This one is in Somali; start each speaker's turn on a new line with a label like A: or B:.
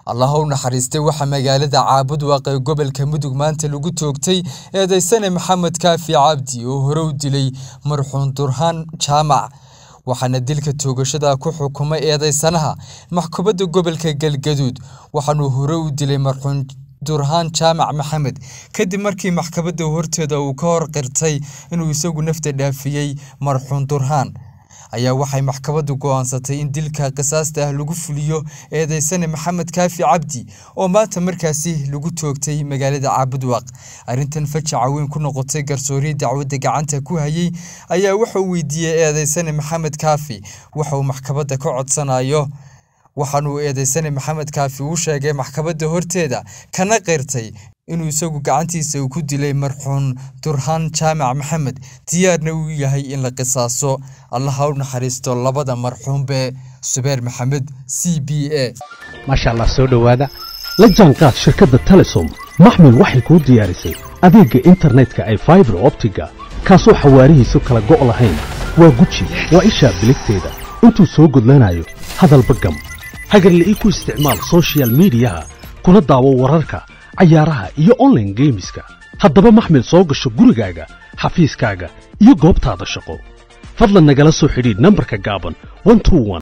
A: allah u naxariistay waxaa magaalada caabud waaqee gobolka mudug maanta lagu toogtay eedeysane maxamed kaafi cabdi oo hore u dilay marxuun durhaan jaamac waxaana dilka toogashada ku xukumay eedeysanaha maxkamadda gobolka galgaduud waxaanuu hore u dilay marxuun durhaan jaamac maxamed kadib markii maxkamadda horteeda uu ka hor qirtay inuu isagu nafta dhaafiyey marxuun durhaan ayaa waxay maxkamaddu go'aansatay in dilka qisaasta ah lagu fuliyo eedeysane maxamed kaafi cabdi oo maanta markaasi lagu toogtay magaalada caabudwaaq arrintan fajaca weyn ku noqotay garsoorii dacwadda gacanta ku hayey ayaa wuxuu weydiiyey eedeysane maxamed kaafi waxa uu maxkamadda ka codsanayo waxaanuu eedeysane maxamed kaafi u sheegay maxkamadda horteeda kana qirtay inuu isagu gacantiisa uu ku dilay marxuun durhaan jaamac maxamed diyaarna uu yahay in la qisaaso allaha u naxariisto labada marxuunbe subeer maxamed c b a
B: maasha allah soo dhowaada la jaanqaad shirkadda telesom maxmil waxay kuu diyaarisay adeegga internetka ay faibar optiga kaasoo xawaarihiisu kala go' lahayn waa guji waa ishaa biligteeda intuu soo gudlanayo hadalba gam hagarla ii ku isticmaal sochial midiyaha kuna daawo wararka cayaaraha iyo onlaine geemiska haddaba maxmil soo gasho gurigaaga xafiiskaaga iyo goobtaada shaqo fadlan nagala soo xidhiidh nambarka gaaban